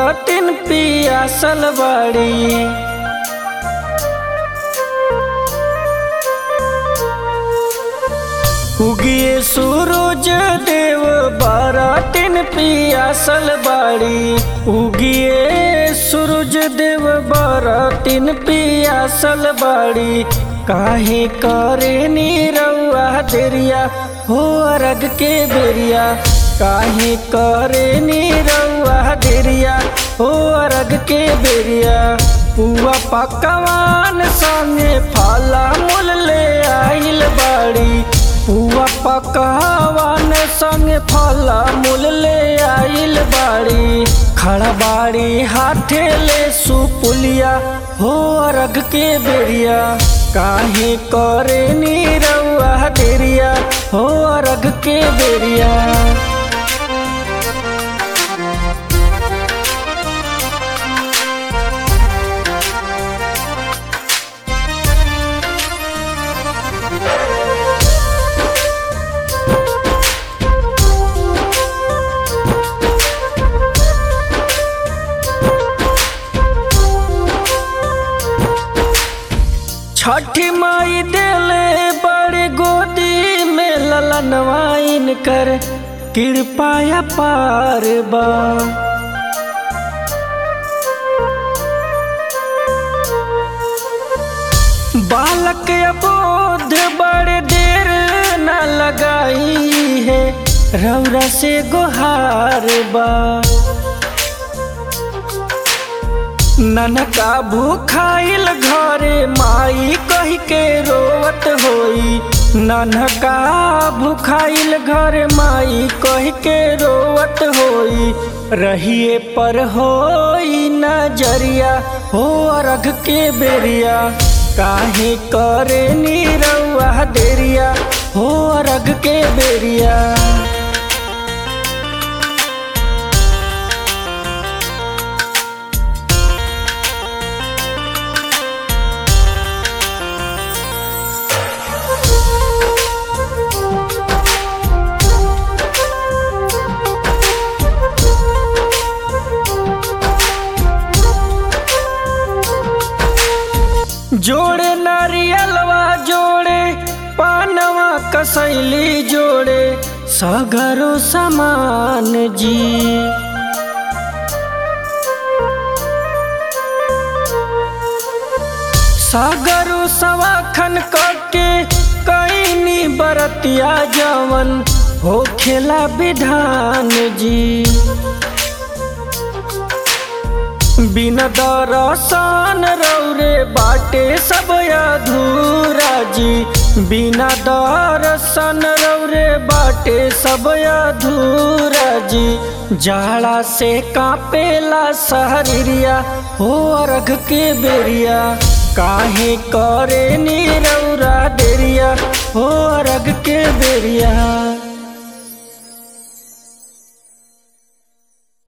बरतिन पियासल बाड़ी उगिए सूरज देव बरतिन पियासल बाड़ी उगिए सूरज देव बरतिन पियासल बाड़ी काहे करे नीरउआ देरिया हो अरग के बेरिया काहे करे नीरउआ देरिया हो अरग के बेरिया पुआ पकवान संगे फला मूल ले आइल बाड़ी पुआ पकवान संगे फला मूल ले आइल बाड़ी खड़ा बाड़ी हाथे ले सुपुलिया हो अरग के बेरिया काहे करे नीरउआ देरिया हो अरग के बेरिया छठी माई देले बड़े गोदी में ललनवाइन कर कृपाया पार बा बालक अबोध बड़े देर न लगाई है रौरा से गुहार बा ननका भूखाइल घरे माई कह के रोवत होई ननका भूखाइल घर माई कह के रोवत होई रहिए पर होई नजरिया हो अरघ के बेरिया काहे करे नीरउआ देरिया हो अरघ के बेरिया जोड़े नारियलवा जोड़े पानवा कसैली जोड़े सगरो समान जी सागरो सवाखन करके कैनी बरतिया जवन हो खेला विधान जी बिना दरसान रौरे बाटे सब अधूरा जी बिना दरसन रौरे बाटे सब अधूरा जी जाड़ा से कापेला सहरिया हो अर्घ के बेरिया काहे करे नी रौरा देरिया हो अर्घ के बेरिया